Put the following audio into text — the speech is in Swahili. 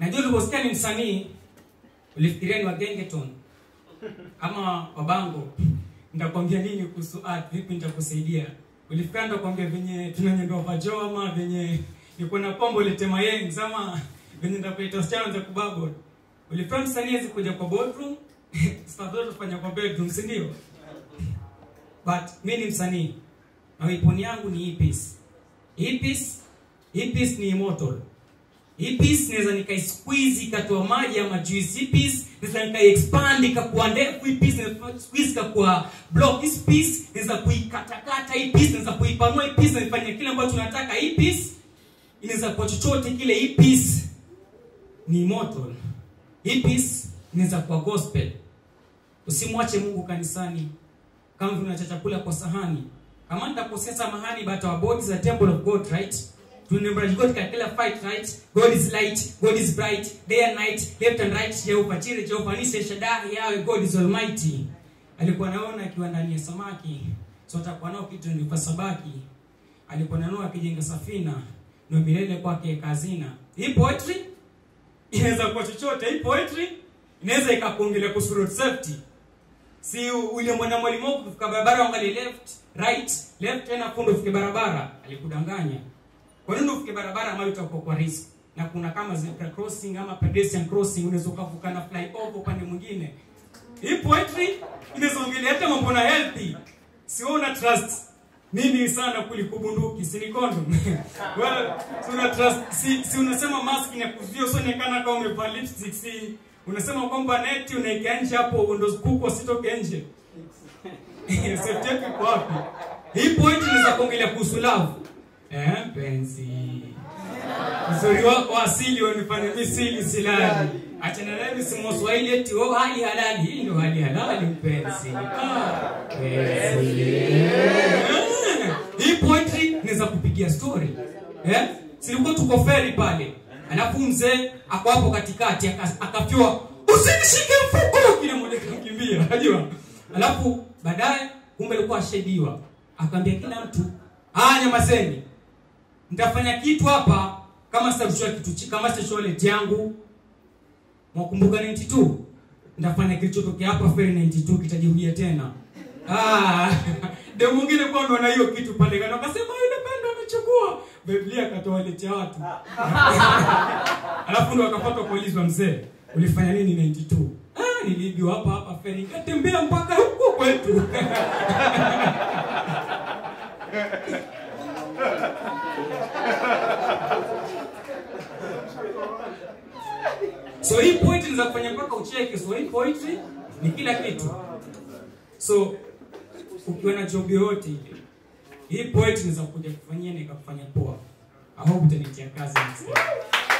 najua uliposikia ni msanii ulifikiria ni wa gengeton ama wabango nitakwambia nini kuhusu art vipi nitakusaidia ulifikiria nitakwambia venye tunanyendwa vajo ama venye niko na pombo litema yengs ama venye nitakuleta wasichana za kubabol ulifikiria msanii hawezi kuja kwa boardroom stuff zote tufanya kwa bedroom si ndio but mi ni msanii na weapon yangu ni hii piece hii piece hii piece ni immortal hii piece naweza nikaisqueeze ikatoa maji ama juice hii piece naweza nikaiexpand ikakuwa ndefu hii piece naweza squeeze ikakuwa block hii piece naweza kuikatakata hii piece naweza kuipanua hii piece na nifanye kile ambacho tunataka hii piece inaweza kuwa chochote kile hii piece ni immortal hii piece inaweza kuwa gospel usimwache mungu kanisani kama vile unacha chakula kwa sahani kama nitakosea samahani but our body is a temple of god right Remember God katika kila fight right God is light God is bright day and night left and right Jehovah Jireh Jehovah Nisi Shaddai Yahweh God is almighty alikuwa naona akiwa ndani ya samaki so atakuwa nao kitu ni kwa sabaki alikuwa nanua akijenga safina ndio milele kwake kazina hii poetry inaweza kuwa chochote hii poetry inaweza ikakuongelea kuhusu road safety si ule mwana mwalimu wako kufika barabara angalie left right left tena fundo ufike barabara alikudanganya kwa nini ufike barabara ambayo utakuwa kwa risk na kuna kama zebra crossing ama pedestrian crossing unaweza ukavuka na flyover upande mwingine hii poetry inaweza ongelea hata mambo na healthy siona trust nini sana kuliko bunduki si ni condom well si una trust si, si unasema mask ni ya kuzuia usionekana kama umevaa lipstick si unasema kwamba neti unaekea nje hapo ndo kuku wasitoke nje safety yako iko wapi hii point inaweza kuongelea kuhusu love eh penzi uzuri wako asili wanifanya misili silali achana naye msimu Swahili eti oh hali halali hii ndio hali halali mpenzi ah penzi Eh, hii poetry inaweza kupigia story eh silikuwa tuko feri pale alafu mzee ako hapo katikati aka- akafyua usinishike mfuko kile mmoja kakimbia unajua alafu baadaye kumbe alikuwa ashaidiwa akaambia kila mtu ah nyamazeni nitafanya kitu hapa kama sitashua kitu chi- kama sitashua leti yangu mwakumbuka 92 nitafanya kilichotokea hapa feri 92 kitajirudia tena ah de mwingine kwa ndo na hiyo kitu pale kana akasema yule pendo amechukua biblia akatoa leti ya watu alafu ndo akapata kuulizwa mzee ulifanya nini 92 ah niliibiwa hapa hapa feri nikatembea mpaka huko kwetu so hii poetry inaweza kufanya mpaka ucheke so hii poetry ni kila kitu so ukiwa na job yoyote ile hii poetry inaweza kuja kufanyia na ikakufanya poa i hope utanitia kazi next time.